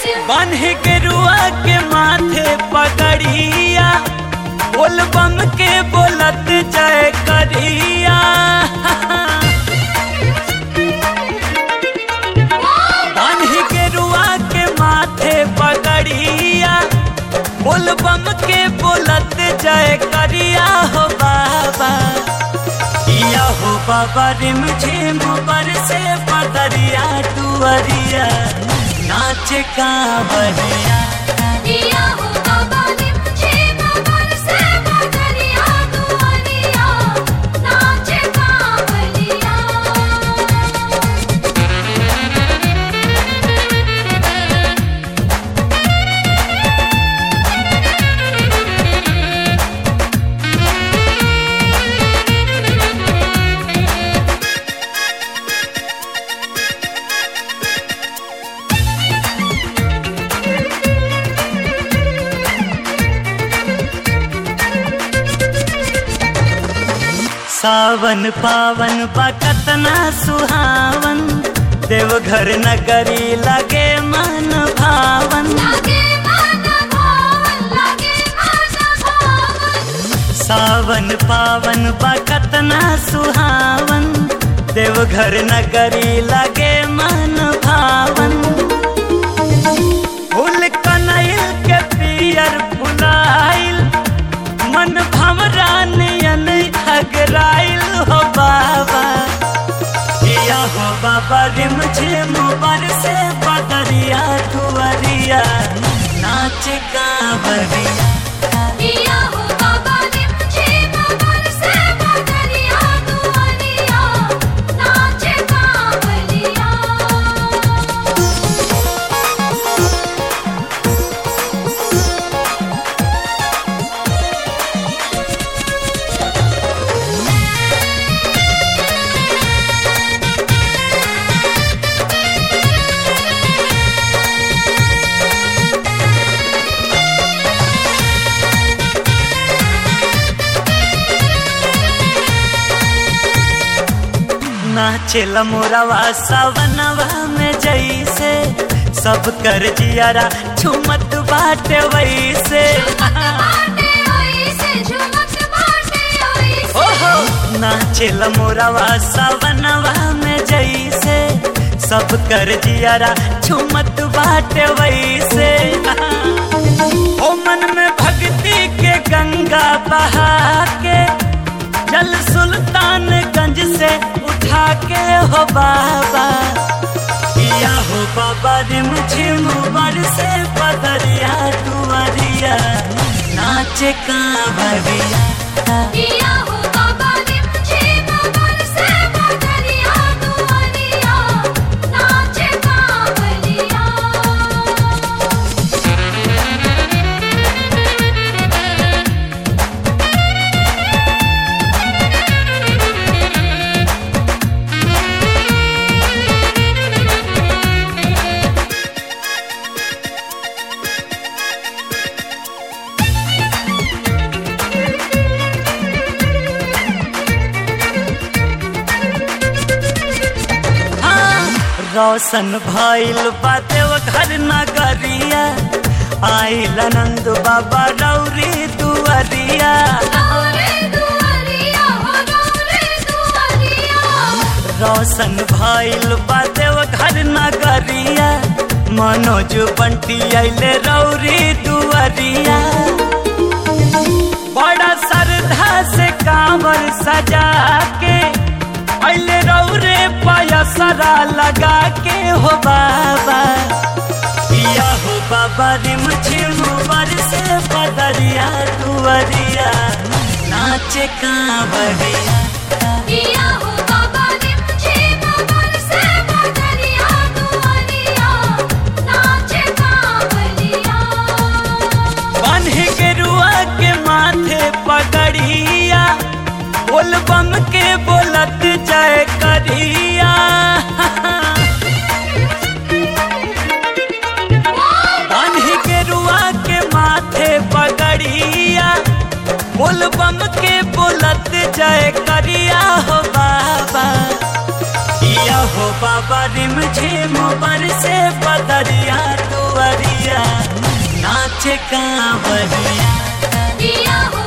शिव बान्ह के रुआ के माथे पगड़िया बोल बम के बोलत जय करिया बान्ह के रुआ के माथे पगड़िया बोल बम के बोलत जय करिया हो बाबा या हो बाबा रिम झिम पर से पदरिया टुअरिया नाच कांवरिया दिया हो बाबा निमझे मगर से बदरिया दुआरिया नाचे कांवरिया सावन पावन बकतना सुहावन देवघर नगरी लगे मन भावन लागे मन भावन लागे मन भावन सावन पावन बकतना सुहावन देवघर नगरी लगे मन भावन फूल कनैल के पियर फुलाइल मन भमरा नयन अगराइल हो बाबा किया हो बाबा रिम झिम से बदरिया दुआरिया नाच कांवरिया दिया हो बाबा निमझे मगर से बदरिया दुआरिया नाचे कांवरिया नाचेल मोरवा सवनवा में जैसे सब कर जियारा झुमत बाटे वैसे बाटे ओइसे झुमक बाटे ओइसे ओहो नाचेल मोरवा सवनवा में जैसे सब कर जियारा झुमत बाटे वैसे ओ मन में भक्ति के गंगा बहा के जल सुल्तानगंज से उठा के हो बाबा किया हो बाबा रिम झिम से पदरिया दुआरिया नाच कांवरिया दिया हो बाबा निमझे मगर से बदरिया दुआरिया नाचे कांवरिया हाँ, रोशन भइल बा देवघर नगरिया आइल नंद बाबा रौरी दुआरिया गौरे दुआरिया हो गौरे दुआरिया रोशन भइल बा देवघर नगरिया मनोज बंटी अइले रौरी दुआरिया बड़ा श्रद्धा से कांवर सजा के अइले रौरे पयसरा लगा के हो बाबा किया हो बाबा रिम झिम से बदरिया दुआरिया नाच कांवरिया दिया हो बाबा निमझे मगर से बदरिया दुआरिया नाचे कांवरिया बान्ह के रुआ के माथे पगड़िया बोल बम के बोलत जय करिया बान्ह के रुआ के माथे पगड़िया बोल बम के बोलत जय करिया हो बाबा किया हो बाबा रिम झिम बरसे बदरिया दुआरिया नाचे कांवरिया किया हो